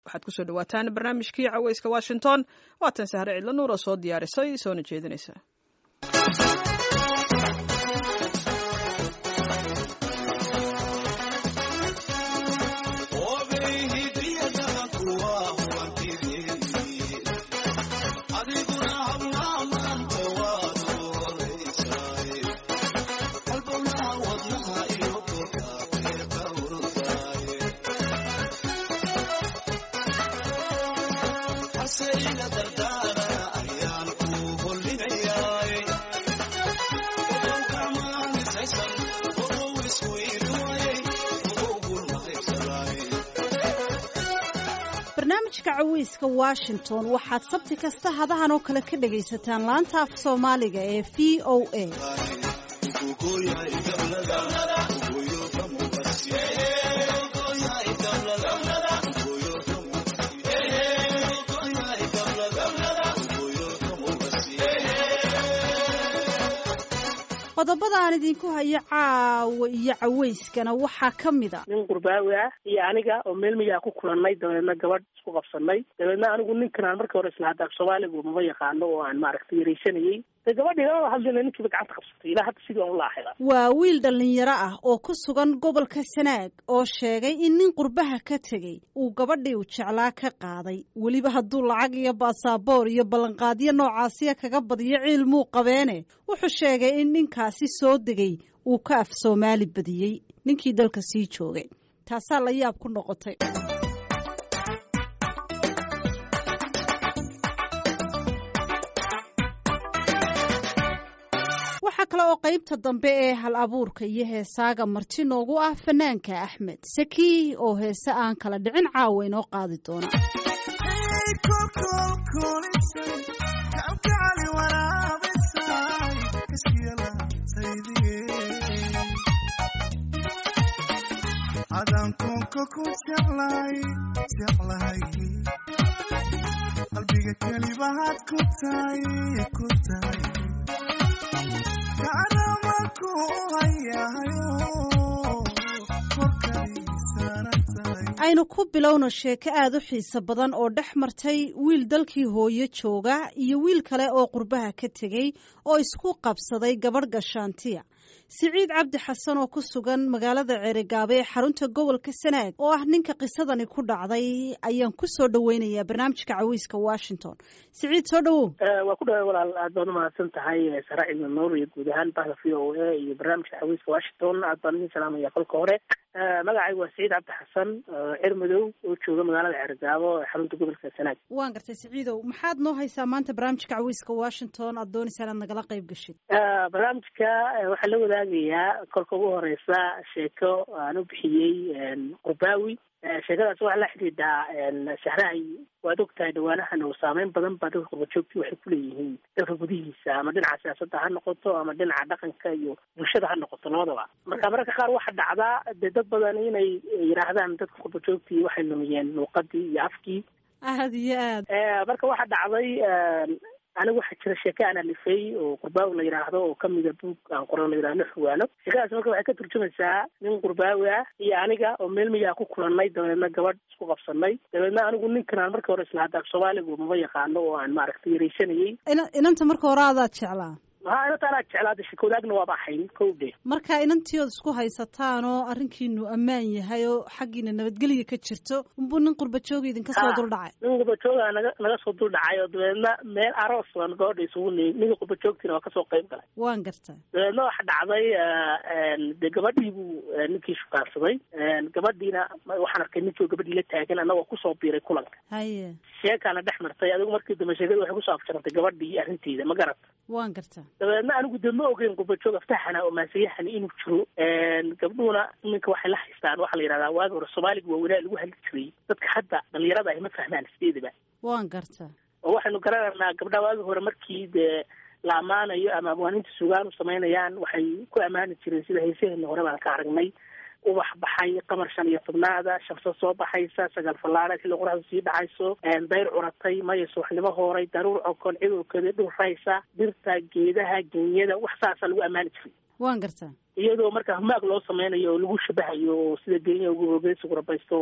waxaad kusoo dhawaataan barnaamijkii caweyska washington waatan sahre cidlo nuur oo soo diyaarisay soona jeedinaysa barnaamijka caweyska washington waxaad sabti kasta hadahan oo kale ka dhagaysataan laanta af soomaaliga ee v o a qodobada aan idinku hayo caawa iyo caweyskana waxaa ka mid a nin qurbaawi ah iyo aniga oo meel miyaa ku kulannay dabeedna gabadh isku qabsanay dabeedna anigu ninkan aan markii hore isla hadda af soomaaligu maba yaqaano oo aan maaragtay yaraysanayey de gabadhii lama hadlina ninkiiba gacanta qabsatay ilaa hadda sidii aan ula ahayda waa wiil dhallinyaro ah oo ku sugan gobolka sanaag oo sheegay in nin qurbaha ka tegey uu gabadhii u jeclaa ka qaaday weliba hadduu lacag iyo baasaboor iyo ballanqaadyo noocaasiya kaga badiyo ciil muu qabeene wuxuu sheegay in ninkaasi soo degay uu ka af soomaali badiyey ninkii dalka sii joogay taasaa la yaab ku noqotay waxaa kale oo qaybta dambe ee hal abuurka iyo heesaaga marti noogu ah fanaanka axmed saki oo heese aan kala dhicin caawa inoo qaadi doona qalbiga kelibahaad ku tahay ku tahay aynu ku bilowno sheeko aada u xiiso badan oo dhex martay wiil dalkii hooyo jooga iyo wiil kale oo qurbaha ka tegey oo isku qabsaday gabadh gashaantiya siciid cabdi xasan oo ku sugan magaalada ceerigaabo ee xarunta gobolka sanaag oo ah ninka qisadani ku dhacday ayaan ku soo dhaweynayaa barnaamijka caweyska washington siciid soo dhawow waa ku dhaway walaal aad baad umahadsan tahay sara cilmi nuur iyo guud ahaan bahda v o a iyo barnaamijka caweyska washington aad baan idin salaamaya kolka hore magacaygu waa siciid cabdi xasan cer madow oo jooga magaalada ceerigaabo ee xarunta gobolka sanaag waan gartay siciidow maxaad noo haysaa maanta barnaamijka caweyska washington aad doonaysaa inaad nagala qayb gashid barnaamijka waxaa la wadaagayaa kolka ugu horeysa sheeko aan u bixiyey qurbaawi sheekadaas waxaa la xidhiidhaa shahrahay waad og tahay dhawaanahan oo saameyn badan baa dadka qurbajoogti waxay kuleeyihiin dalka gudihiisa ama dhinaca siyaasadda ha noqoto ama dhinaca dhaqanka iyo bulshada ha noqoto labadaba marka mararka qaar waxaa dhacdaa dee dad badan inay yidhaahdaan dadka qurbajoogtii waxay lumiyeen luuqadii iyo afkii aada iyo aad marka waxaa dhacday anigu waxaa jira sheeke aan alifay oo qurbaawi la yidhaahdo oo kamida buug aan qoran la yidhahdo xuwaano sheekadaas marka waxay ka turjumaysaa nin qurbaawi ah iyo aniga oo meel miyaa ku kulannay dabeedna gabadh isku qabsanay dabeedna anigu ninkan aan markii hore isla hadda af soomaaligu maba yaqaano oo aan maaragtay yaraysanayey inanta marka hore adaad jeclaa ha inanta anaa jeclaada shekoodaagna waaba ahayn kow dhe marka inantii ood isku haysataan oo arrinkiinu ammaan yahay oo xaggiina nabadgelya ka jirto unbuu nin qurbajooga idinka soo duldhacay nin qurbajooga naga naga soo duldhacay oo dabeedna meel aroos baan gabadha isugu niyey ninka qurbajoogtiina waa kasoo qayb galay waan garta dabeedna waxa dhacday dee gabadhii buu ninkii shukaansaday gabadhiina waxaan arkay ninkii gabadhii la taagan annagoo kusoo biiray kulanka haye sheekaana dhex martay adigu markii dambe sheekada waxay kusoo afjarantay gabadhii arrinteeda ma garata waan garta dabeedna anigu de ma ogeyn qurbajoog aftaxana oo maasayahani inuu jiro gabdhuhuna iminka waxay la haystaan waxaa la yidhahdaa waagi hore soomaaliga waaweynaa lagu hadli jiray dadka hadda dhalinyarada ay ma fahmaan sideedaba waan garta oo waxaynu garanaynaa gabdhaha waagi hore markii dee la ammaanayo ama abwaaninta sugaan u samaynayaan waxay ku ammaani jireen sida haysaheena hore baan ka aragnay ubax baxay qamar shan iyo tobnaada shamso soo baxaysa sagaal fallaada xilli qoraxdu sii dhacayso dayr curatay maya subaxnimo hooray daruur cokon cidowkeeda dhulraysa dhirta geedaha genyada wax saasaa lagu ammaani jiray waan gartaa iyadoo marka humaag loo sameynayo oo lagu shabahayo oo sida genya ugu hoogeysigu rabaysto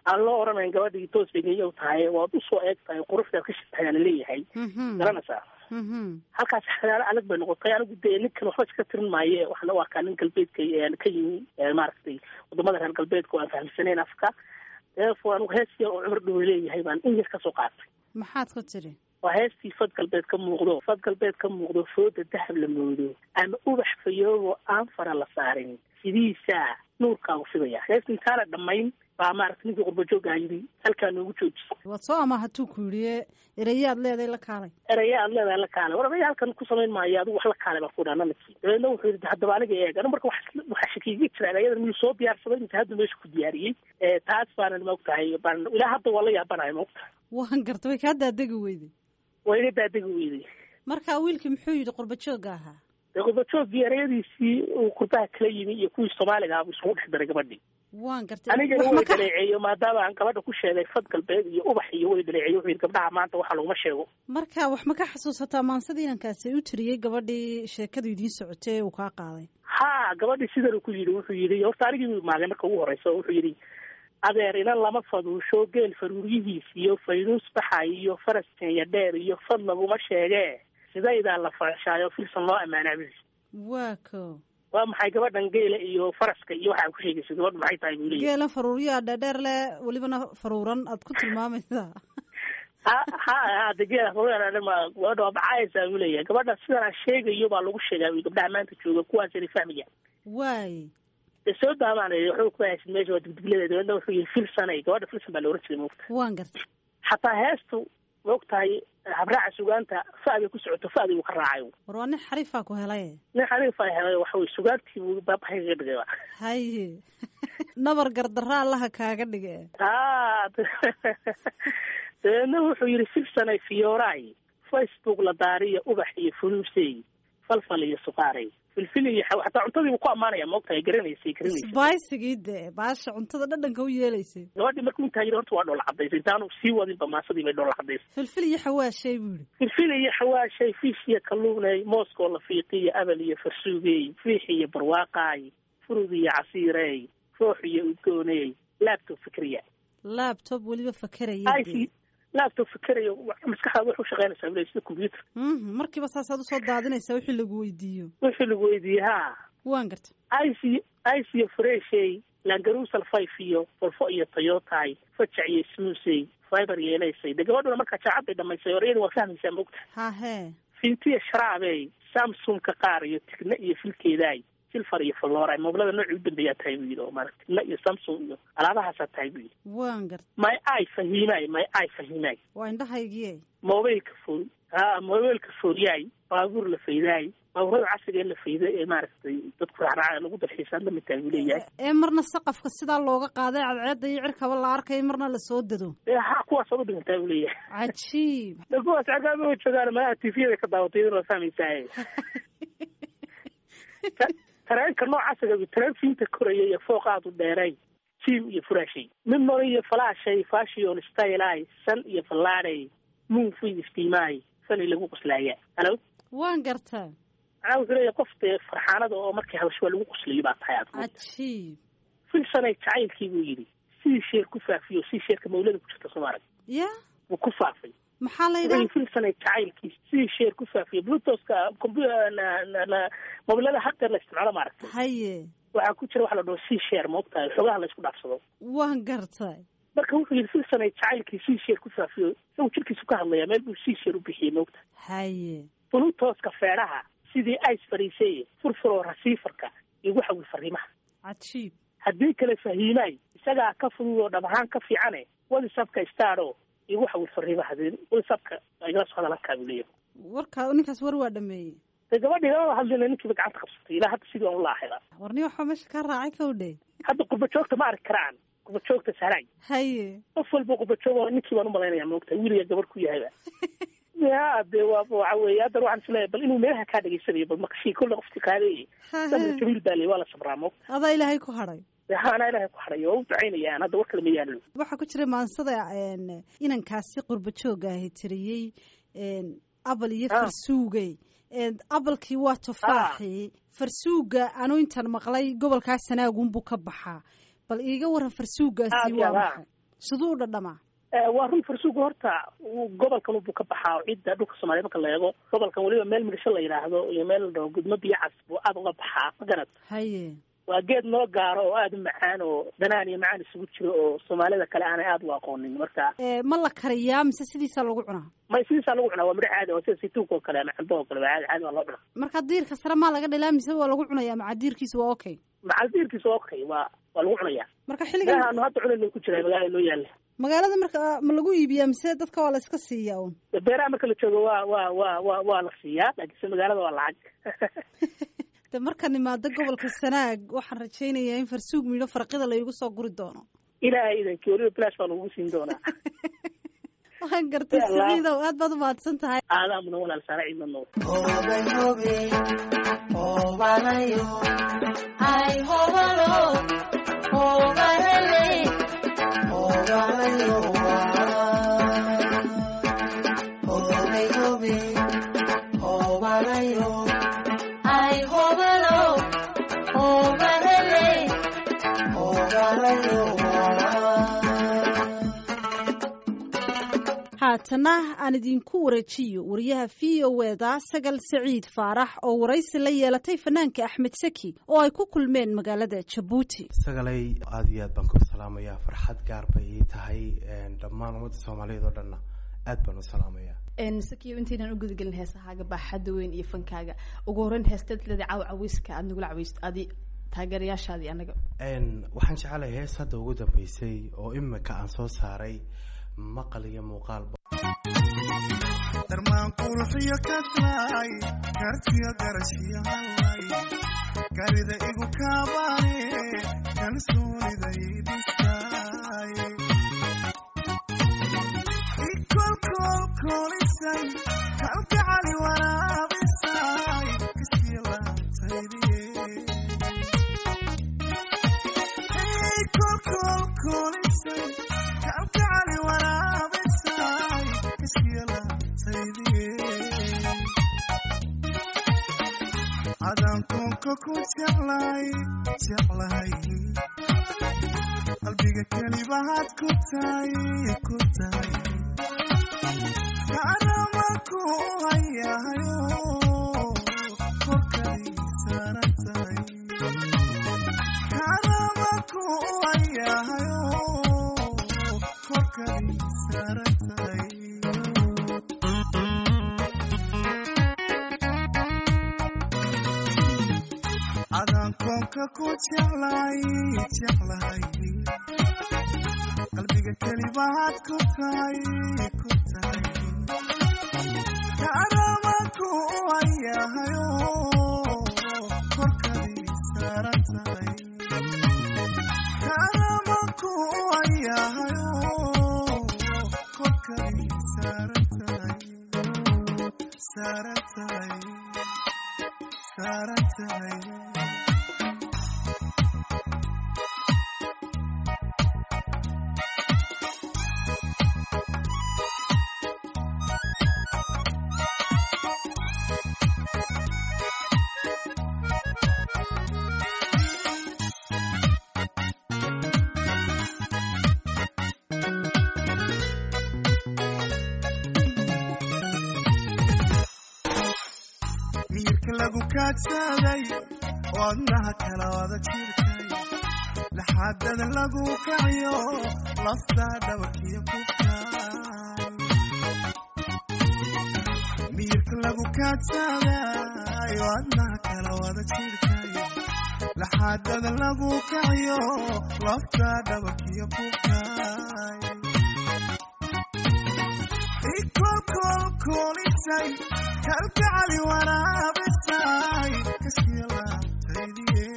aan loo oranayn gabadhii toos begeeya tahay waad usoo eeg tahay quruxdaad ka shaqeeyaa laleeyahay garanaysaa halkaas xadaalo adag bay noqotay anigu dee ninkan waxba iska tirin maaye waxaan u arkaa nin galbeedka ka yimi maaragtay wadamada reer galbeedka oo aan fahamsanayn afka deefo anigu hees yar oo cumar dhowe leeyahay baan in yar kasoo qaatay maxaad ku tiri waa heestii fad galbeed ka muuqdo fad galbeed ka muuqdo fooda dahab la moodo ama ubax fayoobo aan fara la saarin sidiisaa nuurkaagu fidaya heesta intaana dhammayn baa maaragta ninkii qurbajoogaa yidhi halkaa noogu jooji waad soo ama hatuu ku yidhi erayaad leeday la kaalay eraya aad leedahay la kaalay war aya halkan ku samayn maayo adigu wax la kaalay baan ku dhaha nanaki dabeedna wuxuu yidhi haddaba aniga eeg anu marka waxaa shakiiga jira erayadan miyuu soo diyaarsaday mise hadda meesha ku diyaariyey taas baanan maogtahay baan ilaa hadda waa la yaabanahay maogtahay waan garta way kaa daadegi weyday waa iga daadegi weyday marka wiilkii muxuu yidhi qurbajooga ahaa dee qurbajooggii erayadiisii uu qurbaha kala yimi iyo kuwii soomaaliga abu isugu dhex daray gabadhii waan gartay anigana way dhaleeceeyo maadaama aan gabadha ku sheegay fad galbeed iyo ubax iyo way dhaleeceeyo wuxuu yidhi gabdhaha maanta waxa laguma sheego marka wax ma ka xasuusataa maansada inankaasi u tiriyey gabadhii sheekadu idiin socotay ee uu kaa qaaday ha gabadhii sidan ku yidhi wuxuu yidhi horta anigii maagay marka ugu horeysa wuxuu yidhi adeer inan lama faduusho geel faruuryihiis iyo faynuus baxa iyo faras keenya dheer iyo fad laguma sheegee sidaydaa la faashaayo filsan loo ammaanaabi waa ko waa maxay gabadhan geela iyo faraska iyo waxaa ku sheegaysa gabadhu maxay tahay buu leeyahy geela faruuryaa dheerdheer leh welibana faruuran aad ku tilmaamaysaa ha ha hade geela faruuryaa gabadha waa baxaysaa buu leeyahay gabadha sidan aan sheegayo baa lagu sheegaa wi gabdhaha maanta jooga kuwaasina fahmaya waay dee soo daamaan waxba kuma haysid meesha waa digdigleeda dabeedna wuxuu yihi filsanay gabadha filsan baa la oran jiray moogta waan gartay xataa heestu maogtahay habraaca sugaanta fa'day ku socoto fa'day uu ka raacay war waa nin xariifaa ku helay nin xariifaa helay waxa wey sugaantii buu baabahay kaga dhigay haye nabar gardarra allaha kaaga dhige ha dabeedna wuxuu yihi filsanay fiyooraay facebook la daariya ubax iyo fuluusey falfal iyo suqaaray filfil iyo hataa cuntadiibu ku ammaanaya maogtahay garanaysay garanaysa sbaisigii dee baasha cuntada dhadhanka u yeelaysay gabadhii markuu intaa yidhi horta waa dhoola cadaysay intaanu sii wadinba maasadii bay dhoola cadaysay filfil iyo xawaashay buu yihi filfil iyo xawaashay fiish iyo kalluunay mooskoo la fiiqiyo abal iyo farsuugey fiix iyo barwaaqaay furud iyo casiirey roox iyo udgooney laabtob fikriya laabtob weliba fakeraya ic laabtob fikerayo maskaxdaada waxu shaqeynaysaa bule sida combyuter markiiba saasaad usoo daadinaysaa wixii lagu weydiiyo wixii lagu weydiiyey ha waan garta ic ic iyo freshey langarusal five iyo volfo iyo toyotay fajac iyo smuusey fiber yeelaysay dee gabadhuna markaa jaacad bay dhamaysay orayada waa fahmaysaa maogta hahe fintiya sharaabey samsungka qaar iyo tigna iyo filkeedaay silfar iyo falora moobilada noocii u dambeeyaa tahay buu yidhi oo maarata tigna iyo samsung iyo alaabahaasaa tahay buu yidhi waan garta may ay fahimaay may ay fahimaay waa indhahaygiye mobilka fool ha mobilka foolyaay baabuur la faydaay baabuurada casriga ee la fayda ee maaragtay dadku raacraaca lagu dalxiisaan lamid tahay buu leeyahay ee marna saqafka sidaa looga qaaday cadceedda iyo cirkaba la arkay marna lasoo dado ee ha kuwaasoo u dhigantaa buu leeyahay cajiib de kuwaas cagaama joogaan malaha tviyada ka daawatay idin waa fahmaysaa tareenka noocaasiga tareen fiinta koraya iyo fooq aad u dheeray jiim iyo furaashay mimori iyo falaashay fashion stylay san iyo fallaadhay moonfid istiimaay fani lagu qoslaaya halo waan gartaa macnaa wuxuu leeyahay qof dee farxaanada oo markii habasho waa lagu qoslayo baa tahay aad cajiib filsanay jacaylkii buu yidhi sidii sheer ku faafiyo sidii sheerka mawlada ku jirta soomaalia ya wuu ku faafay maxaa la yidhaha filsanay jacaylkiis sidii sheer ku faafiyo bluetoska mobilada hadeer la isticmaalo maaragtay haye waxaa ku jira waxa la dhaho sea share maogtahay xoogaha la isku dhaafsado waan gartay marka wuxuu yidhi filsanay jacaylkii sea share ku faafiyo isagu jirkiisu ka hadlaya meel buu sea share u bixiyey maogta haye bluetoska feedhaha sidii ice fariiseye furfuroo rasiifarka igu xawil fariimaha cajiib haddii kale fahiimaay isagaa ka fudud oo dhab ahaan ka fiicane whatsapka staro igu xawil fariimaha whatsapka igala soo hadalankaa buu leeyahay warka ninkaas war waa dhameeyey de gabadhii lama hadlina ninkiiba gacanta qabsatay ilaa hadda sidii aan ulaaxida warni waxaa meesha ka raacay kawdhe hadda qurba joogta ma arki karaan qurba joogta sahraay haye qof walba qurba joog ninkii baan umalaynaya maogta wiiliga gabadh ku yahayba ya de waa waxa weeye haddan waxaan isleeyahay bal inuu meelaha kaa dhegaysanayo bal maqashii kolle qofti qaadayey sabir jabiil baa ley waa la sabraa moogta adaa ilaahay ku hadhay ha anaa ilahay ku hadhay oo u ducaynayaan hadda war kale ma yaalo waxaa ku jira maansada inankaasi qurba jooga ahi tiriyey abal iyo farsuugey abalkii waa tufaaxii farsuuga anuu intaan maqlay gobolkaa sanaagunbuu ka baxaa bal iiga waran farsuugaasi waa maxay siduu u dhadhamaa waa run farsuugu horta gobolkan buu ka baxaa cidda dhulka soomaaliya marka la eego gobolkan weliba meel midhisho la yidhaahdo iyo meel la dhaho gudmo biyo cas buu aada uga baxaa ma garad haye waa geed noo gaaro oo aada u macaan oo danaan iyo macaan isugu jiro oo soomaalida kale aanay aada u aqoonin marka ma la kariyaa mise sidiisaa lagu cunaa may sidiisaa lagu cunaa waa midho caadi oo sida saytuunka oo kale ama cambo oo kale waa caadi caadi waa loo cunaa marka diirka sare maa laga dhalaa mise waa lagu cunayaa maca diirkiisa waa okay macal diirkiisa waa okay waa waa lagu cunayaa marka xilligan meelaha aanu hadda cunayno ku jiraa magaalada noo yaalla magaalada marka ma lagu iibiyaa mise dadka waa la iska siiyaa un beeraha marka la joogo waa waa waa waa waa la siiyaa laakiinse magaalada waa lacag de markaan imaado gobolka sanaag waxaan rajaynayaa in farsuug midho farqida laygu soo guri doono ilaahay idankii weliba blash baa lagugu siin doonaa waxaan gartay saciidow aad baad umahadsan tahay aadaa mudan walaal saara ciidna nool haatana aan idinku wareejiyo wariyaha v o eda sagal saciid faarax oo waraysi la yeelatay fanaanka axmed saki oo ay ku kulmeen magaalada jabuuti sagalay aada iyo aad baan ku salaamayaa farxad gaar bay ii tahay dhammaan ummadda soomaaliyeed oo dhanna aad baan u salaamayaa sakiyo intaynan u gudagelin heesahaaga baaxadda weyn iyo fankaaga ugu horreyn heestatlada caaw caweyska aada nagula caweysto adi taageerayaashaadii anaga waxaan jecelahay hees hadda ugu dambeysay oo imika aan soo saaray maqal iyo muuqaalba darmaan quruxiyo kaslaay kartiyo garashiyo hallay garida igu kaabaane kalsoonida idhisaay ikolkolkolisay kalgacali waraabisay kasii laantaydiye kolkolkolisay kalgacali waraabisay kasii laantaydiye adaan koonka ku jeclay jeclahay qalbiga kelibahaad ku tahay ku tahay kaanama ku hayahayo korkay saaran tahay kaanama ku hayahayo korkay saaran tahay adaan koonka ku jeclay jeclahay qalbiga kelibahaad ku tahay ku tahay kaanama ku hayahayo korkay saaran tahay kaanama ku hayahayo korkay saaran tahay saaran tahay saaran tahay miyirka lagu kaadsaday wadnaha kala wada jirkay laxaadada lagu kaciyo lafta dhabarkiyo ku kaay miyirka lagu kaadsaday wadnaha kala wada jirkay laxaadada lagu kaciyo lafta dhabarkiyo ku kaay ikolkolkolisay kalgacali waraabisay kasii laabtaydiye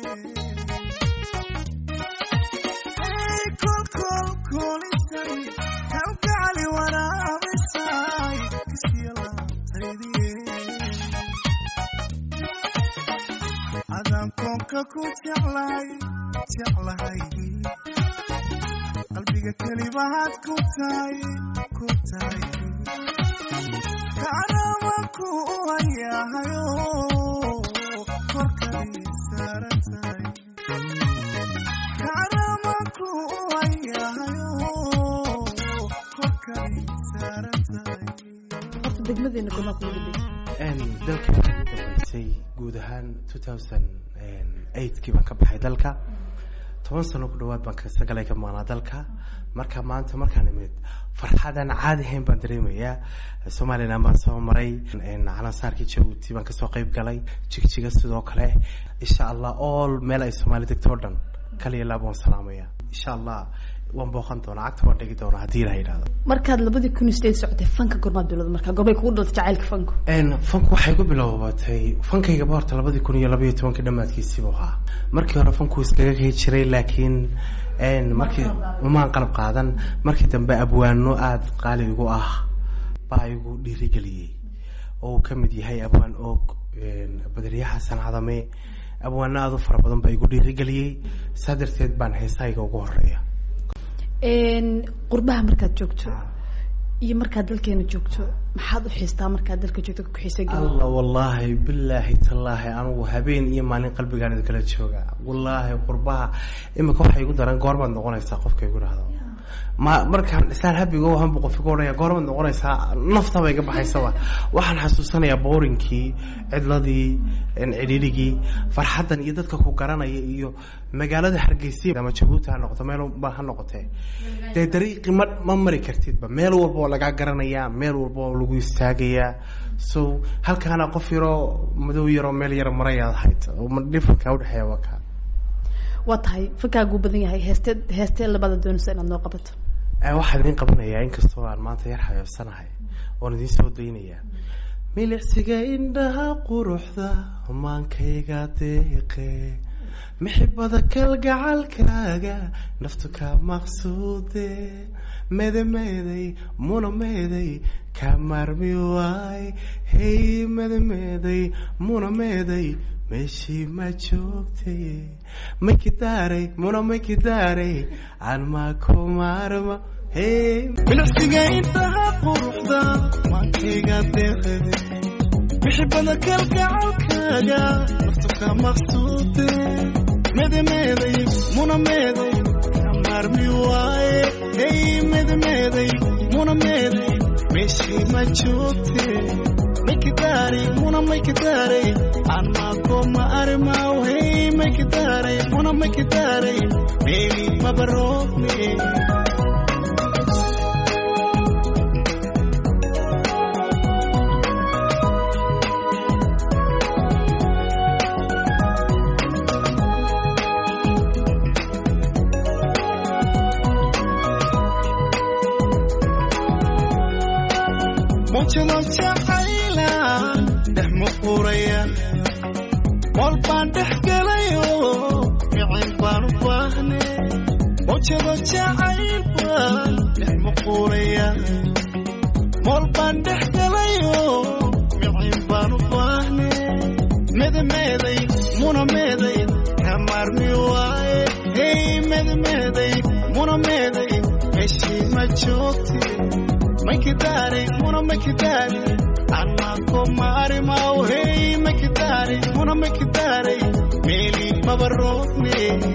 kolkolkolisay kalgacali waraabisay kasii laabtaydiye adaan koonka ku jeclay jeclahay qalbiga kelibahaad ku tahay ku tahay kaanama ku hayahayo korkay saaran tahay kaanama ku hayahayo saaran tahay horta degmadeena gomaa kugu dambeysay Een, dalka waxaa ugu dambeysay guud ahaan two thousand eightkii baan ka baxay dalka toban sano ku dhawaad baan ka sagalay ka maqnaa dalka marka maanta markaan imid farxadan caadi ahayn baan dareemayaa somaliland baan soo maray een, calansaarkii jabuuti baan kasoo qayb galay jigjiga sidoo kale insha allah all meel ay soomaali degto oo dhan kaliya laab waan salaamaya insha allah waan booqan doonaa cagta waan dhigi doonaa haddii la yidhahdo markaad labadii kun iyo sideed socotay fanka gormaad bilowda markaa gorbay kugu dhalatay jacaylka fanku Een, fanku waxay ku bilowbatay fankaygaba horta labadii kun iyo labaiyo tobankii dhammaadkiisiibuu ahaa markii hore fanku iskaga kay jiray laakiin een, markii umaan qalab qaadan markii dambe abwaano aada qaali igu ah baa igu dhiirigeliyey oo uu ka mid yahay abwaan oog een, badriye xasan cadame abwaano aada u fara badan baa igu dhiirigeliyey saa darteed baan heesahayga ugu horeeya qurbaha markaad joogto iyo markaad dalkeena joogto maxaad u xiistaa markaad dalka joogto ku xiisa geli alla wallaahi bilaahi tallaahi anigu habeen iyo maalin qalbigaan idinkala jooga wallaahi qurbaha imika waxay igu daran goormaad noqonaysaa qofka igu dhahdo ma markaan islaan habigo hanbu qof igu odhaya goormaad noqonaysaa naftaba iga baxaysaba waxaan xasuusanayaa boorinkii cidladii cidhiidhigii farxaddan iyo dadka ku garanaya iyo magaalada hargeysa ama jabuuti ha noqoto meel ba ha noqotee dee dariiqi ma ma mari kartidba meel walba oo lagaa garanayaa meel walba oo lagu istaagayaa so halkaana qof yaroo madow yaroo meel yaro marayaad ahayd oo dhifanka udhexeeya waa kaa waa tahay fankaagu badan yahay heestee heestee labada doonaysa inaad noo qabato Eh, waxaan idiin qabanayaa inkastoo aan maanta yar xayoobsanahay oon idiin soo daynayaa milicsiga indhaha quruxda maankayga deeqe mixibada kalgacalkaaga naftu ka maqsuude medemeeday muna meeday ka maarmi waay hey medemeeday muna meeday meeshii ma joogtay makidaaray muna makidaaray aan ma ku maarma hey milicsiga intaha quruxda maankayga deeqade mixibada kalgacalkaaga naftu ka maqsuude medemeeday muna meeday ka maarmi waaye hey medemeeday muna meeday meeshii ma joogte makidaari muna makidaare aan maakoma arimaw hey makidaare muna makidaare meeli mabaroobne mujado jacayla dhex muquraya mool baan dhex gelayo micin baan u baahne mujado jacayl baan dhex muquraya mool baan dhex gelayo micin baan u baahne medemeeday muna meeday ka maarmi waaye hey medemeeday muna meeday meeshii ma joogte makidare muna makidare anako maarimaw hey makidare muna makidare meeli mabarogne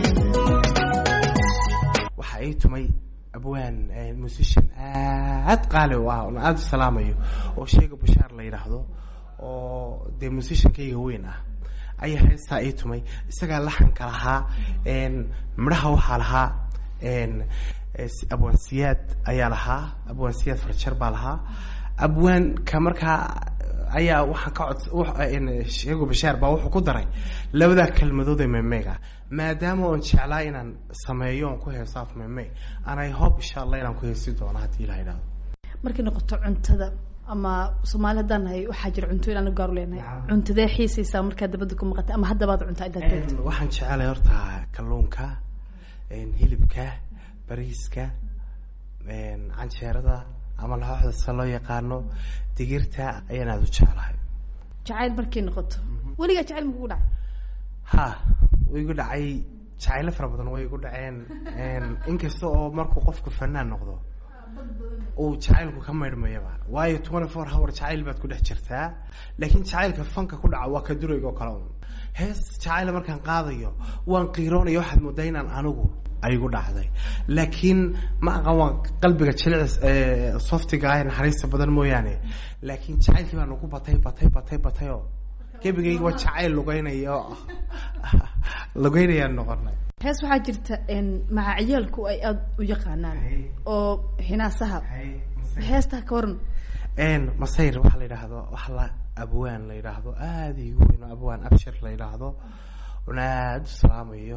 waxaa ii tumay abwaan eh, musician aad qaali u ah oon aada u salaamayo oo sheega bashaar la yidhaahdo oo dee musiciankayga weyn ah ayaa heestaa ii tumay isagaa laxanka lahaa een, midhaha waxaa lahaa een, eh, si- abwaan siyaad ayaa lahaa abwaan siyaad farjar baa lahaa abwaanka markaa ayaa waxaan ka cod wax- een, sheego bashaar baa wuxuu ku daray labadaa kelmadood ee memeega maadaama oon jeclaa inaan sameeyo oon ku heeso af meme and i hope insha allah inaan ku heesi doono haddii la yidhahdo markay noqoto cuntada ama soomaali haddaan nahay waxaa jira cunto inaan u gaar u leenahay cuntadee xiisaysaa markaad dabadda ku maqatay ama haddabaad cuntaa intaad joogto Een, waxaan jecelahay horta kalluunka een, hilibka bariiska een, canjeerada ama laxooxda sida loo yaqaano digirta ayaan aada u jeclahay jacayl markay noqoto weligaa jacayl makugu dhacay ha way igu dhacay jacaylo fara badan way igu dhaceen een, inkasta oo markuu qofku fanaan noqdo uu jacaylku ka maydhmayaba waayo twenty four hour jacayl baad ku dhex jirtaa laakiin jacaylka fanka ku dhaca waa ka durayga oo kale un hees jacayla markaan qaadayo waan qiiroonaya waxaad moodaa inaan anigu aygu dhacday laakiin ma aqan waa qalbiga jilicis ee softiga ah ee naxariista badan mooyaane laakiin jacaylkii baa nagu batay batay batay batay oo gebigayga waa jacayl lugeynaya oo lugeynayaan noqonay hees waxaa jirta een, magacyaalku ay aada u yaqaanaan oo hinaasaha heestaha ka waran n masayr waxaa la yidhaahdo wax la abwaan la yidhaahdo aada igu weyn oo abwaan abshir la yidhaahdo una aada u salaamayo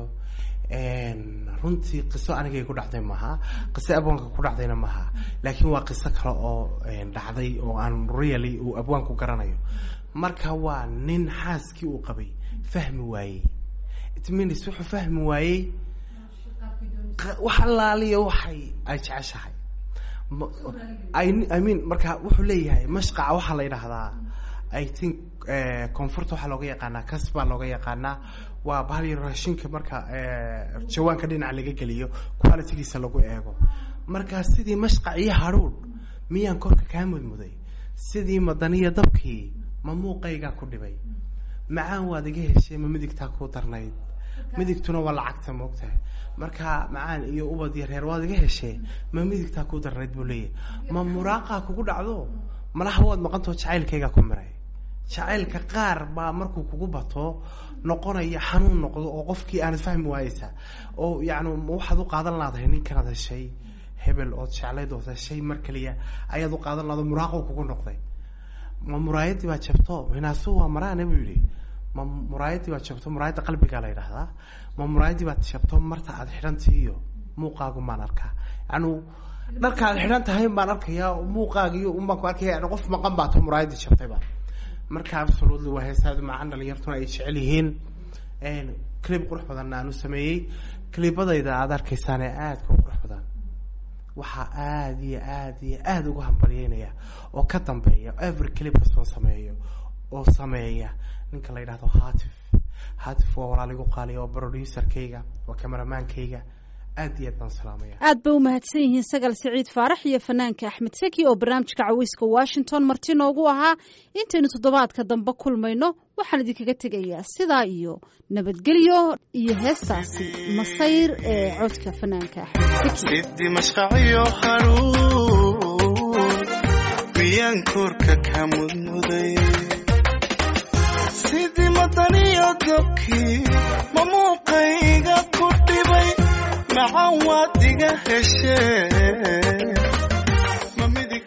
runtii qiso anigay ku dhacday maha qiso abwaanka ku dhacdayna maha laakiin waa qiso kale oo dhacday oo aan really uu abwaanku garanayo marka waa nin xaaskii uu qabay fahmi waayey it means wuxuu fahmi waayey qa- wax allaaliya waxay ay jeceshahay Ma- I I mean marka wuxuu leeyahay mashqaca waxaa la yidhaahdaa I think eh, koonfurta waxaa looga yaqaanaa kas baa looga yaqaanaa waa bahal yar raashinka marka eh, jawaanka dhinaca laga geliyo qualitygiisa lagu eego marka sidii mashqac iyo hadhuudh miyaan korka kaa mudmuday sidii madaniya dabkii ma muuqaygaa ku dhibay macaan waad iga heshay ma midigtaa kuu darnayd midigtuna waa lacagta moogtahay marka macaan iyo ubad iyo reer waad iga heshee ma midigtaa kuu darnayd buu leeyahay ma muraaqaa kugu dhacdo malaha waad maqantao jacaylkaygaa ku miray jacaylka qaar baa markuu kugu bato noqonaya xanuun noqdo oo qofkii aanad fahmi waayeysa oo yacni ma waxaad u qaadan laadahay ninkanaad heshay hebel ood jeclayd ood heshay mar keliya ayaad u qaadan laado muraaqo kugu noqday ma muraayadii baa jabto hinaasu waa maraane buu yidhi ma muraayadii baa jabto muraayadda qalbigaa la yidhaahdaa ma muraayadii baad jabto marta aad xidhantii iyo muuqaagu maan arkaa yacni dharka aad xidhan tahay baan arkayaa muuqaagiyo unbaan ku arkaya yani qof maqan baa to muraayadii jabtayba marka absolutely waa heesaadu macaan dhalinyartuna ay jecel yihiin clip qurux badanna aan u sameeyey clibadayda aad arkaysaane aadka u qurux badan waxaa aada iyo aada iyo aada ugu hambalyeynaya oo ka dambeeya every clip kastoon sameeyo oo sameeya ninka la yidhahdo hatif hatif waa walaal igu qaaliya waa producerkayga waa cameramaankayga aad iyo aad baan salaamaya aad bay u mahadsan yihiin sagal siciid faarax iyo fanaanka axmed seki oo barnaamijka caweyska washington marti noogu ahaa intaynu toddobaadka dambe kulmayno waxaan idinkaga tegayaa sidaa iyo nabadgelyo iyo heestaasi masayr ee codka fanaanka axmed seki sidii mashqaciyo haruun miyaan korka ka mudmuday sidii madaniyo dabkii ma muuqayga ku dhibay macan waad iga heshee